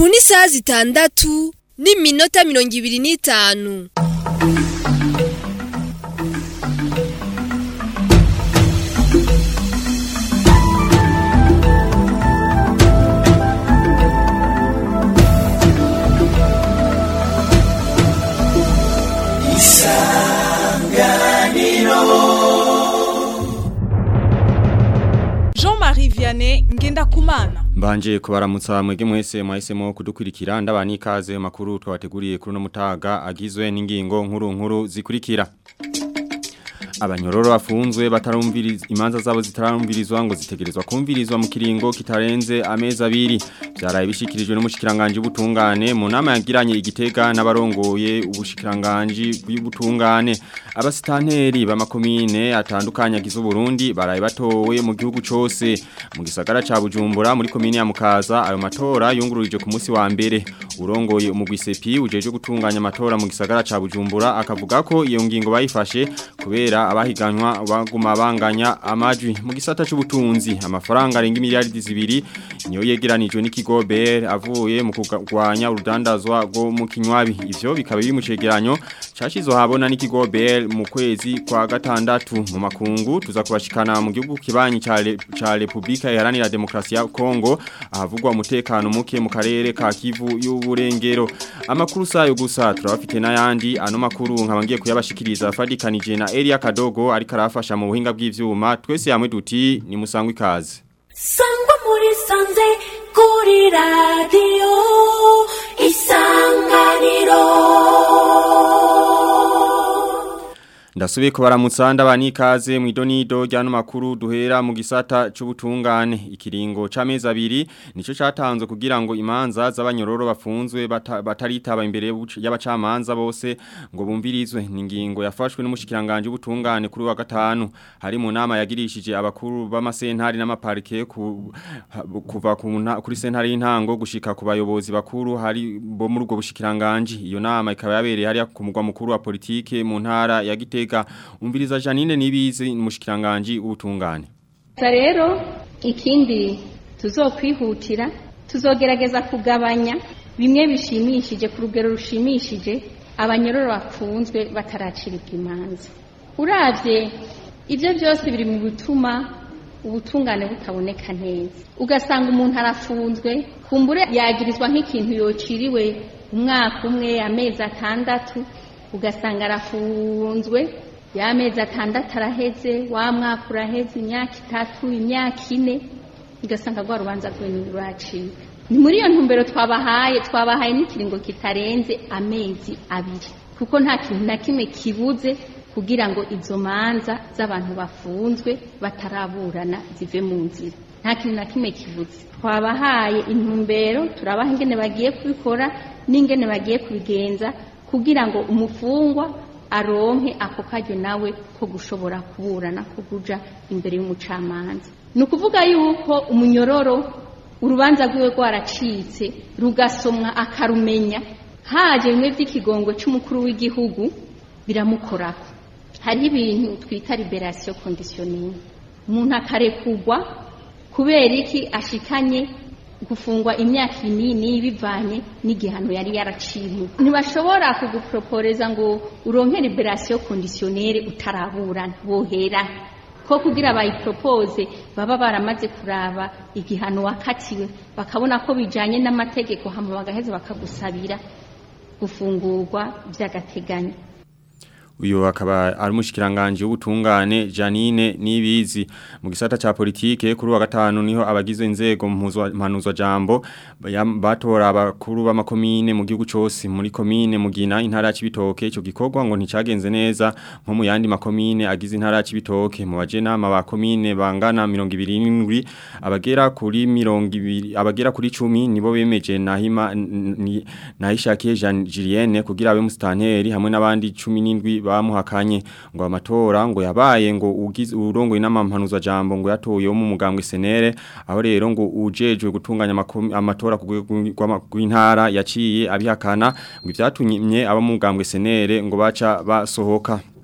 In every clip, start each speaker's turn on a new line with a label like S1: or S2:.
S1: ni isaha zitandatu n'iminota mirongo ibiri n'itanu
S2: Jean-Marie Vianney Ngendakumana
S3: Mbanje kubaramutsa mwege mwese mwahisemo kudukurikira ndabani ikaze makuru twabateguriye kuri no mutaga agizwe n'ingingo nkuru nkuru zikurikira Abanyororo bafunzwe batarumviriza imanza zabo zitarumvirizwa ngo zitegerezwa kumvirizwa mu kiringo kitarenze amezi abiri byaraye bishikirijwe n'umushikiranganje ubutungane mu nama yagiranye igitega n'abarongoye ubushikiranganje bw'ubutungane abasitanteri b'amakomine atandukanye agize Burundi baraye batowe mu gihugu cose mu gisagara ca Bujumbura muri komine ya Mukaza ayo matora yungururije ku munsi wa mbere urongoye umugwi sepi ujeje gutunganya amatora mu gisagara ca Bujumbura akavuga ko iyo ngingo bayifashe kubera abahiganwa baguma banganya amajwi mu gisata c'ubutunzi amafaranga arenga miliyaridi zibiri niyo yegeranijwe n'ikigo BR avuye mu kugwanya urudandazwa rwo mu kinywabi ivyo bikaba biri mu cegeranyo cashizwe habona n'ikigo BR mu kwezi kwa gatandatu mu makungu tuza kubashikana mu gihugu kibanyi ca Le- ca Republika Iharanira Demokrasi ya Kongo ahavugwa umutekano muke mu karere ka Kivu y'uburengero amakuru sayo gusa turabafite n'ayandi ano makuru nkabangiye kuyabashikiriza fadikanije na Elia Kadogo ariko arafasha mu buhinga bw'ivyuma twese yamwe duti ni musangwe ikaze
S4: sangwa muri sanze kuri radiyo isanganiro
S3: Ndasubiye kubaramutsa ndabani ikaze mu idonido ryano makuru duhera mu gisata c'ubutungane ikiringo c'amezi abiri nico catanzwe kugira ngo imanza z'abanyororo bafunzwe bata- bataritaba imbere y'ubuc- y'abacamanza bose ngo bumvirizwe ni ingingo yafashwe n'umushikiranganje ubutungane kuri wa gatanu hari mu nama yagirishije abakuru b'amasentari n'amaparike ku, ha- kuva ku nta- kuri sentari y'intango gushika ku bayobozi bakuru hari bo muri ubwo bushikiranganje iyo nama ikaba yabereye hariya ku mugwa mukuru wa politike mu ntara ya Gitega umviriza Janine nibizi umushikiranganje ubutungane
S5: Gusa rero ikindi tuzokwihutira tuzogerageza kugabanya bimwe bishimishije ku rugero rushimishije abanyororo bafunzwe bataraciribwa imanza uravye ibyo byose biri mu bituma ubutungane butaboneka neza ugasanga umuntu arafunzwe kumbure yagirizwa nk'ikintu yociriwe umwaka umwe amezi atandatu ugasanga arafunzwe ya mezi atandatu araheze wa mwaka uraheze imyaka itatu imyaka ine ugasanga rwa rubanza rwe ntiruracika ni muri iyo ntumbero twabahaye twabahaye n'ikiringo kitarenze amezi abiri kuko nta kintu na kimwe kibuze kugira ngo izo manza z'abantu bafunzwe bataraburana zive mu nzira nta kintu na kimwe kibuze twabahaye intumbero turabaha ingene bagiye kubikora n'ingene bagiye kubigenza kugira ngo umufungwa aronke ako karyo nawe ko gushobora kuburana ko kuja imbere y'umucamanza ni ukuvuga yuko umunyororo urubanza rwiwe rwaracitse rugasomwa akarumenya haje bimwe by'ikigongwe c'umukuru w'igihugu biramukorako hariho ibintu twita liberation conditionnelle umuntu akarekugwa kubera iki ashikanye gufungwa imyaka inini bivanye n'igihano yari yaraciriwe ntibashobora kuguproporeza ngo uronke liberation conditionnelle utaraburana bohera ko kugira bayipropose baba baramaze kuraba igihano wakatiwe bakabona ko bijanye n'amategeko hama bagaheza bakagusabira gufungurwa by'agateganyo
S3: uyu akaba ari umushikiranganje w'ubutungane Janine Nibizi mu gisata ca politike kuri wa gatanu niho abagizwe inzego mpanuzwa jambo baya- batora abakuru b'amakomine mu gihugu cose muri komine mugina intara ya Cibitoke ico gikorwa ngo nticagenze neza nko mu yandi makomine agize intara ya Cibitoke mu bajenama ba komine bangana 27 abagera kuri 20 abagera kuri 10 nibo bemeje nahima ni- nahishakiye Jean Julienne kugira abe mustanteri hamwe n'abandi 17 bamuhakanye ngo amatora ngo yabaye ngo ugize urongo inamampanuza jambo ngo yatoye mu mugambwe senere aho rero ngo ujejwe gutunganya amakomi- amatora ku rwego rw'ama- rw'intara yaciye abihakana ngo ivyatumye aba mu mugambwe senere ngo baca basohoka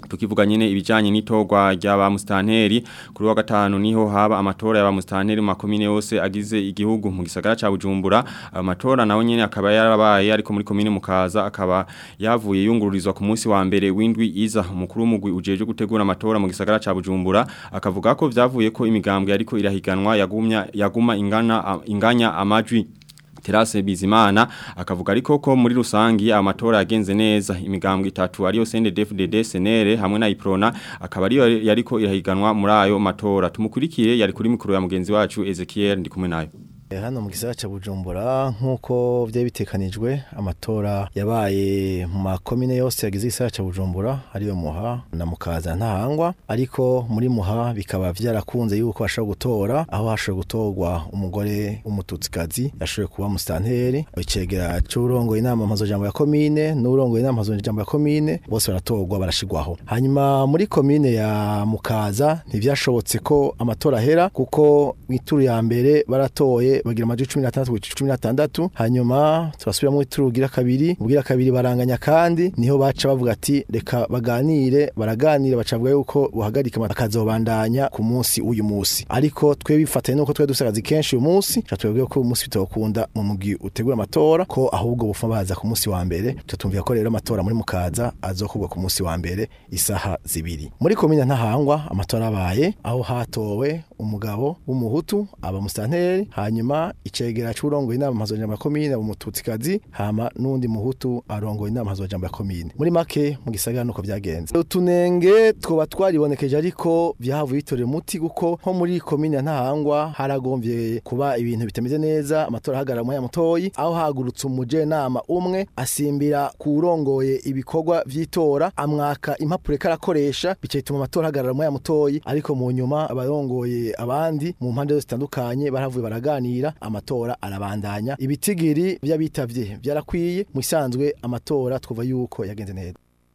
S3: tukivuga nyene ibijanye n'itorwa ry'aba mustanteri kuri wa gatanu niho haba amatora y'aba mustanteri mu makomine yose agize igihugu mu gisagara ca Bujumbura ayo matora naho nyene akaba yarabaye ariko muri komine mukaza akaba yavuye yungururizwa ku munsi wa mbere w'indwi iza umukuru w'umugwi ujeje gutegura amatora mu gisagara ca Bujumbura akavuga ko vyavuye ko imigambwe ariko irahiganwa yagumya yaguma ingana inganya amajwi Terase Bizimana akavuga ariko ko muri rusangi amatora yagenze neza imigambwe itatu ariyo CNDD-FDD SNL hamwe na Iprona akaba ariyo yariko irahiganwa muri ayo matora tumukurikire yari kuri mikoro ya mugenzi wacu Ezekiel ndi kumwe nayo
S6: hano mu gisagara cya bujumbura nk'uko byari bitekanijwe amatora yabaye mu makomine yose yagize igisagara cya bujumbura ariyo muha na mukaza ntahangwa ariko muri muha bikaba byarakunze yuko bashobora gutora aho hashoboye gutorwa umugore w'umututsikazi yashoboye kuba musitanteri icegera cy'urongoye inama mpuzajambo ya komine n'urongoye inama mpuzajambo ya komine bose baratorwa barashigwaho hanyuma muri komine ya mukaza ntibyashobotse ko amatora ahera kuko mu ituru ya mbere baratoye bagira amajwi cumi n'atandatu ku cumi n'atandatu hanyuma turasubira mu turugira kabiri ubwira kabiri baranganya kandi niho baca bavuga ati reka baganire baraganira baca bavuga yuko buhagarika akazobandanya ku munsi w'uyu munsi ariko twe bifatanye nuko twe dusagazi kenshi uyu munsi twebwe ko uyu munsi bitokunda mu mugi utegura amatora ko ahubwo bufa baza ku munsi wa mbere tutumvira ko rero amatora muri mukaza azokorwa ku munsi wa mbere isaha zibiri muri komine ntahangwa amatora abaye aho hatowe umugabo w'umuhutu aba musitanteri hanyuma icegera c'urongoye inama mpuzajambo ya komine umututsikazi hama n'undi muhutu arongoye inama mpuzajambo ya komine muri make mu gisagara nuko vyagenze utunenge twoba twaribonekeje ariko vyahavuye bitorera umuti kuko nko muri komine ya ntahangwa haragomvye kuba ibintu bitameze neza amatora ahagarara mu mutoyi aho hagurutse umujenama umwe asimbira kurongoye ibikorwa vy'itora amwaka impapuro karakoresha bicatuma amatora ahagarara mu mutoyi ariko mu nyuma abarongoye abandi mu mpande zose zitandukanye baravuye baraganira amatora arabandanya ibitigiri by'abitavye byarakwiye mu isanzwe amatora twuva yuko yagenze neza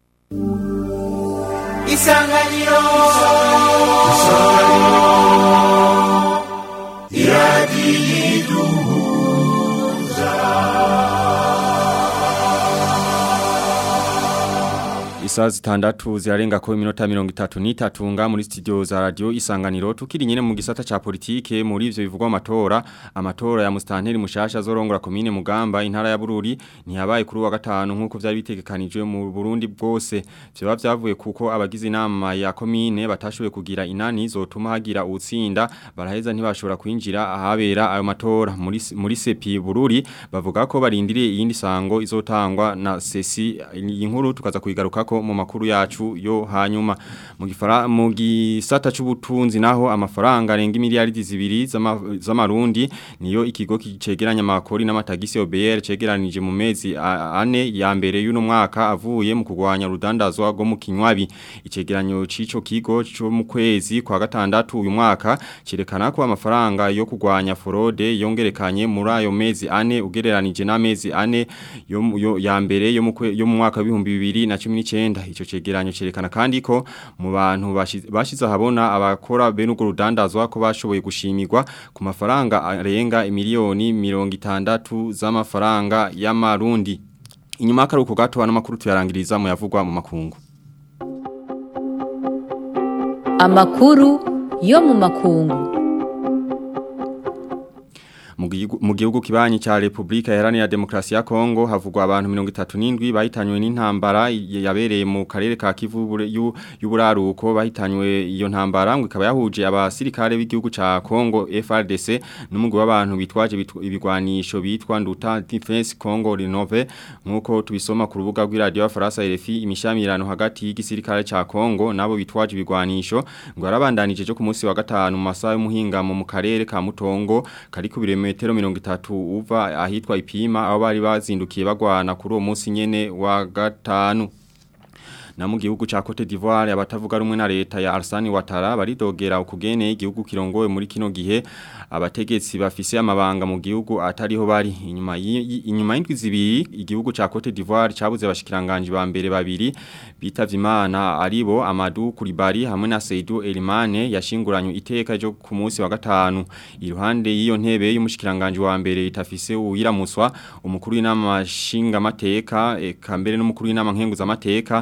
S7: isanganiro
S3: Isaa zitandatu zirarenga ko iminota mirongo itatu n'itatu nga muri studio za radio isanganiro tukiri nyene mu gisata ca politike muri ivyo bivugwa amatora amatora ya mustanteri mushasha zorongora komine mugamba intara ya Bururi ntiyabaye kuri wa gatanu nkuko vyari bitegekanijwe mu Burundi bwose vyoba vyavuye kuko abagize inama ya komine batashoboye kugira inani zotuma hagira utsinda baraheza ntibashobora kwinjira ahabera ayo matora muri muri sepi Bururi bavuga ko barindiriye iyindi sango izotangwa na sesi inkuru tukaza kuyigarukako mu makuru yacu yo hanyuma mu gifara mu gisata c'ubutunzi naho amafaranga arenga miliyaridi zibiri z'amarundi niyo ikigo kicegeranya amakori n'amatagisi OBR cegeranije mu mezi ane ya mbere y'uno mwaka avuye mu kugwanya rudandazwa rwo mu kinywabi icegeranyo c'ico kigo cyo mu kwezi kwa gatandatu uyu mwaka cerekana ko amafaranga yo kugwanya forode yongerekanye muri ayo mezi ane ugereranije n'amezi ane yo, yo ya mbere yo mu yo mu mwaka wa 2019 ico cegeranyo cerekana kandi ko mu bantu bashize ahabona abakora bene urwo rudandazwa ko bashoboye gushimirwa ku mafaranga arenga miliyoni 60 z'amafaranga y'amarundi inyuma y'akaruhuko gato n'amakuru tuyarangiriza mu yavugwa mu makungu
S8: amakuru yo mu makungu
S3: mu gihugu kibanyi cha Republika Iharanira Demokrasi ya Kongo havugwa abantu 37 bahitanywe n'intambara yabereye mu karere ka Kivu y'uburaruko bahitanywe iyo ntambara ngo ikaba yahuje abasirikare b'igihugu ca Kongo FRDC n'umugwi w'abantu bitwaje ibigwanisho bitwa Nduta Defense Congo Renove nkuko tubisoma ku rubuga rw'iradio ya Faransa RFI imishamirano hagati y'igisirikare ca Kongo nabo bitwaje ibigwanisho ngo arabandanije cyo ku munsi wa gatanu mu masaha y'umuhinga mu karere ka Mutongo kari ku bireme metero mirongo itatu uva ahitwa ipima aho bari bazindukiye bagwana kuri uwo munsi nyene wa gatanu na mu gihugu ca Cote d'Ivoire abatavuga rumwe na leta ya Arsani Ouattara baridogera ukugene igihugu kirongowe muri kino gihe abategetsi bafise amabanga mu gihugu atariho bari inyuma inyuma y'indwi zibiri igihugu ca Cote d'Ivoire cabuze abashikiranganje ba mbere babiri bitavye Imana aribo Amadou Koulibaly hamwe na Seydou Elimane yashinguranywe iteka ryo ku munsi wa gatanu iruhande y'iyo ntebe y'umushikiranganje wa mbere itafise uwiramuswa umukuru w'inama shinga mateka eka mbere n'umukuru w'inama nkenguza mateka na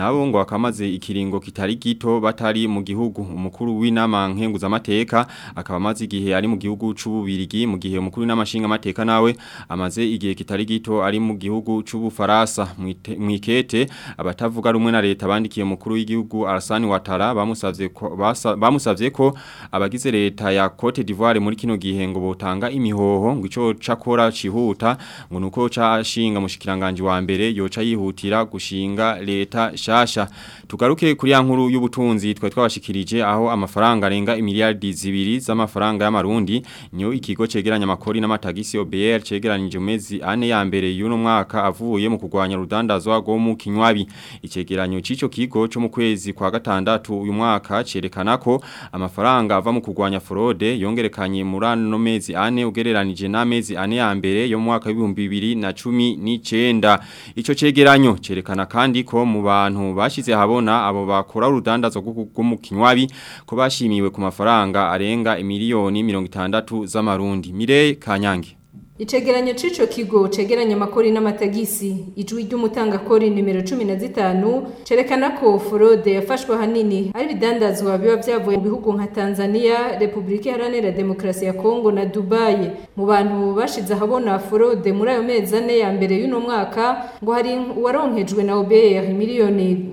S3: nabo ngo akamaze ikiringo kitari gito batari mu gihugu umukuru w'inama nkenguza amateka akaba amaze igihe ari mu gihugu c'ububirigi mu gihe umukuru w'inamashinga amateka nawe amaze igihe kitari gito ari mu gihugu c'ubufaransa mwikete abatavuga rumwe na leta bandikiye umukuru w'igihugu Arsani Ouattara bamusavye ko basa- bamusavye ko abagize leta ya Cote d'Ivoire muri kino gihe ngo botanga imihoho ngo ico cakora cihuta ngo nuko cashinga mushikiranganje wa mbere yoca yihutira gushinga leta shasha tugaruke kuri ya nkuru y'ubutunzi twa twabashikirije aho amafaranga arenga imiliyardi zibiri z'amafaranga y'amarundi nyo ikigo cegeranya amakori n'amatagisi OBR cegeranije mu mezi ane ya mbere y'uno mwaka avuye mu kugwanya rudandazwa rwo mu kinywabi icegeranyo c'ico kigo cyo mu kwezi kwa gatandatu uyu mwaka cerekana ko amafaranga ava mu kugwanya fraude yongerekanye muri ano mezi ane ugereranije n'amezi ane ya mbere yo mu mwaka w'ibihumbi bibiri na cumi n'icenda ico cegeranyo cerekana kandi ko mu bantu bashize habona abo bakora urudandazwa rwo mu kinywabi ko bashimiwe ku mafaranga arenga imiliyoni mirongo itandatu z'amarundi mire kanyange
S7: Icegeranyo c'ico kigo cegeranya amakori n'amatagisi ijwi ry'umutangakori nimero 15 cerekana ko fraude yafashwe hanini ari bidandazwa biba vyavuye mu bihugu nka Tanzania, Republika Iharanira Demokarasi ya Kongo na Dubai. Mu bantu bashize ahabona fraude muri ayo mezi ane ya mbere y'uno mwaka ngo hari uwaronkejwe na OBR miliyoni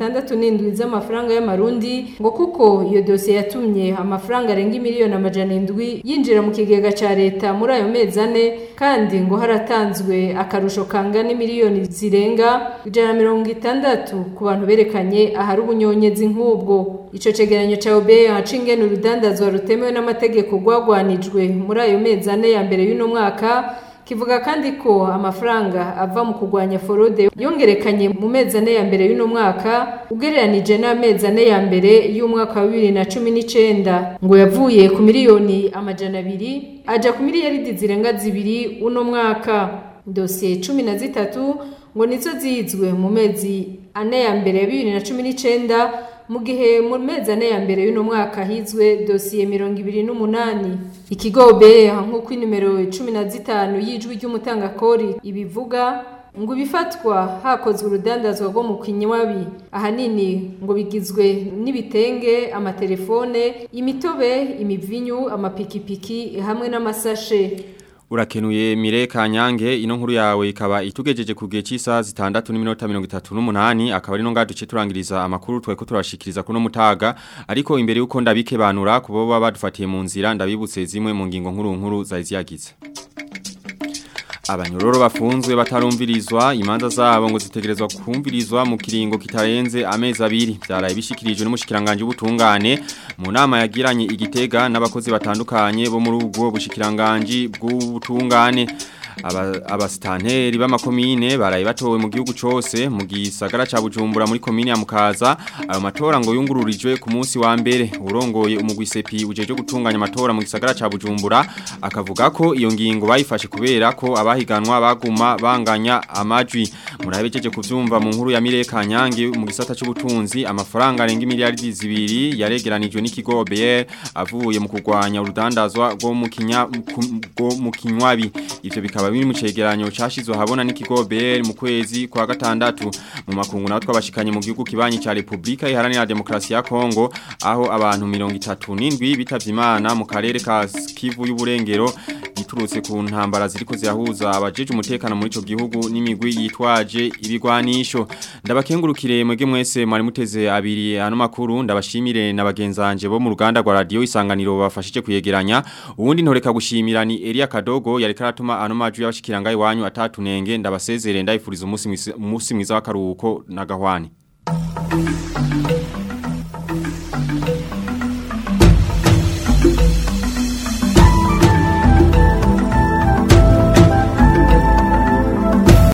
S7: 67 z'amafaranga y'amarundi ngo kuko iyo dosiye yatumye amafaranga arenga miliyoni amajana indwi yinjira mu kigega ca leta muri ayo mezi ane kandi ngo haratanzwe akarusho kangana miliyoni zirenga ijana na mirongo itandatu ku bantu berekanye ahari ubunyonyezi nk'ubwo ico cegeranyo ca OBR haca ingene urudandazwa rutemewe n'amategeko rwagwanijwe muri ayo mezi ane ya mbere y'uno mwaka kivuga kandi ko amafaranga ava mu kugwanya forode yongerekanye mu mezi ane ya mbere y'uno mwaka ugereranije n'amezi ane ya mbere y'umwaka wa bibiri na cumi n'icenda ngo yavuye ku miliyoni amajana abiri aja ku miliyaridi zirenga zibiri uno mwaka dosiye cumi na zitatu ngo nizo zizwe mu mezi ane ya mbere ya bibiri na cumi n'icenda mu gihe mu mezi ane ya mbere y'uno mwaka hizwe dosiye mirongo ibiri n'umunani ikigo beha nk'uko inimero cumi na zitanu y'ijwi ry'umutangakori ibivuga ngo ibifatwa hakozwe urudandazwa rwo mu kinywabi ahanini ngo bigizwe n'ibitenge amatelefone imitobe imivinyu amapikipiki hamwe n'amasashe
S3: Urakenuye Mire Kanyange ino nkuru yawe ikaba itugejeje ku gihe cy'isaha zitandatu n'iminota 38 akaba ari no ngadu turangiriza amakuru tweko turashikiriza kuno mutaga ariko imbere yuko ndabike banura kubo baba badufatiye mu nzira ndabibutse zimwe mu ngingo nkuru nkuru zari ziyagize Abanyororo bafunzwe batarumvirizwa imanza zabo ngo zitegerezwa kumvirizwa mu kiringo kitarenze amezi abiri byaraye bishikirijwe n'umushikiranganje ubutungane mu nama yagiranye igitega n'abakozi batandukanye bo muri ubwo bushikiranganje bw'ubutungane abasitanteri b'amakomine baraye batowe mu gihugu cyose mu gisagara ca Bujumbura muri komine ya Mukaza ayo matora ngo yungururijwe ku munsi wa mbere urongoye umugwi sepi ujeje gutunganya amatora mu gisagara ca Bujumbura akavuga ko iyo ngingo bayifashe kubera ko abahiganwa baguma banganya amajwi murabejeje kuvyumva mu nkuru ya Mire Kanyange mu gisata c'ubutunzi amafaranga arenga miliyardi zibiri yaregeranijwe n'ikigo OBR avuye mu kugwanya urudandazwa rwo mu kinya mu kinywabi ivyo bikaba biri mu cegeranyo cashizwe habona n'ikigo BL mu kwezi kwa gatandatu mu makungu naho twabashikanye mu gihugu kibanyi ca Republika Iharanira Demokrasi ya Kongo aho abantu 37 bitavye Imana mu karere ka Kivu y'uburengero giturutse ku ntambara ziriko zirahuza abajeje umutekano muri ico gihugu n'imigwi yitwaje ibigwanisho ndabakengurukire mwege mwese mwari muteze abiri hano makuru ndabashimire na bagenzanje bo mu ruganda rwa radio isanganiro bafashije kuyegeranya ubundi ntoreka gushimira ni Elia Kadogo yari karatuma ano maju y'abashikiranga iwanyu atatu nenge ndabasezere ndayifuriza umunsi mwiza w'akaruhuko na gahwani